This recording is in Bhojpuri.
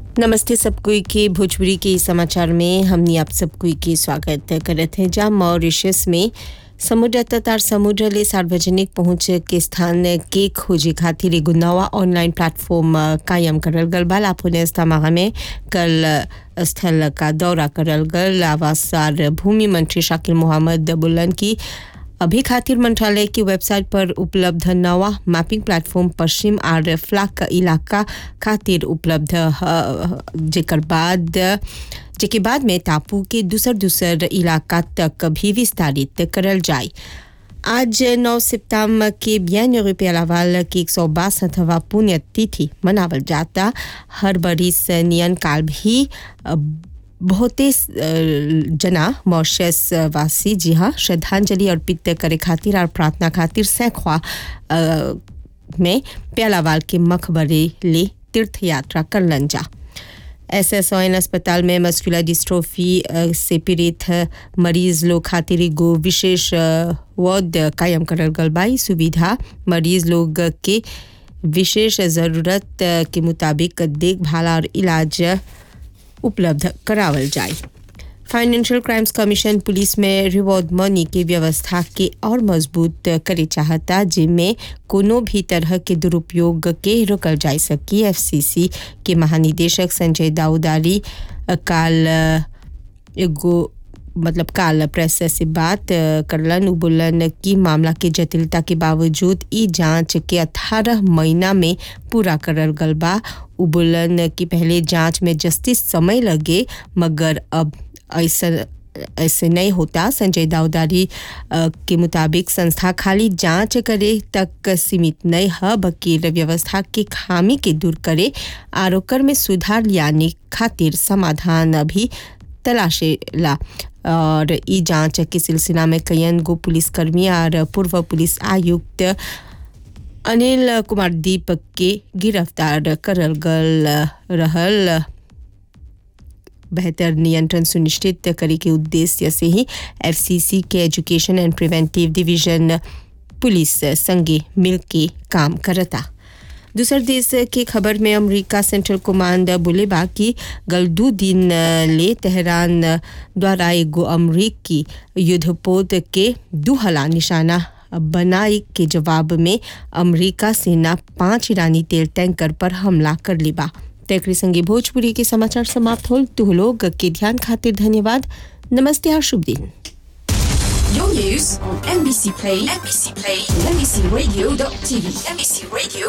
नमस्ते सब कोई के भोजपुरी के समाचार में हमनी आप सब कोई के स्वागत करत हैं जहाँ मॉरिशस में समुद्र तथा समुद्र ले सार्वजनिक पहुंच के स्थान के खोजे खातिर एगो नवा ऑनलाइन प्लेटफॉर्म कायम करल गल बा लापुने इस्तामा में कल स्थल का दौरा करल गल आवास और भूमि मंत्री शाकिल मोहम्मद बुल्लन की अभी खातिर मंत्रालय की वेबसाइट पर उपलब्ध नवा मैपिंग प्लेटफॉर्म पश्चिम और फ्लाक इलाका खातिर उपलब्ध ह जेकर बाद जेके बाद में टापू के दूसर दूसर इलाका तक भी विस्तारित करल जाए आज 9 सितंबर के बियान रुपये लावाल की एक सौ बासठवा पुण्यतिथि मनावल जाता हर बरिस नियन काल भी बहुते जना मॉरिशस वासी जी हाँ श्रद्धांजलि अर्पित करे खातिर और प्रार्थना खातिर सैकवा में प्यालावाल के मकबरे ले तीर्थ यात्रा करलन जा एस एस अस्पताल में मस्कुलर डिस्ट्रोफी से पीड़ित मरीज लोग खातिर एगो विशेष वार्ड कायम करल गल बाई सुविधा मरीज लोग के विशेष ज़रूरत के मुताबिक देखभाल और इलाज उपलब्ध करावल जाए फाइनेंशियल क्राइम्स कमीशन पुलिस में रिवॉर्ड मनी के व्यवस्था के और मजबूत करे चाहता जिनमें कोनो भी तरह के दुरुपयोग के रोकल जा सकी एफसीसी के महानिदेशक संजय दाऊदारी काल एगो मतलब काल प्रेस से बात करलन उ बोलन कि मामला के जटिलता के बावजूद ई जांच के 18 महीना में पूरा करल गल बा उ बोलन कि पहले जांच में जस्टिस समय लगे मगर अब ऐसा ऐसे नहीं होता संजय दाऊदारी के मुताबिक संस्था खाली जांच करे तक सीमित नहीं है बल्कि व्यवस्था के खामी के दूर करे और ओकर में सुधार लाने खातिर समाधान भी तलाशेला और ई जांच के सिलसिला में कयन गो पुलिसकर्मी और पूर्व पुलिस आयुक्त अनिल कुमार दीपक के गिरफ्तार करल गल रहल बेहतर नियंत्रण सुनिश्चित करे के उद्देश्य से ही एफसीसी के education and preventive division police संगे मिल के काम करता दूसर देश के खबर में अमेरिका सेंट्रल कमांड बोले बा कि गल दो दिन ले तेहरान द्वारा एगो अमरीकी युद्धपोत के दू हला निशाना बनाई के जवाब में अमेरिका सेना पांच ईरानी तेल टैंकर पर हमला कर लिबा तेकरी संगे भोजपुरी के समाचार समाप्त होल तुह लोग के ध्यान खातिर धन्यवाद नमस्ते और शुभ दिन Your news on NBC Play, NBC Play, NBCRadio.tv, NBC Radio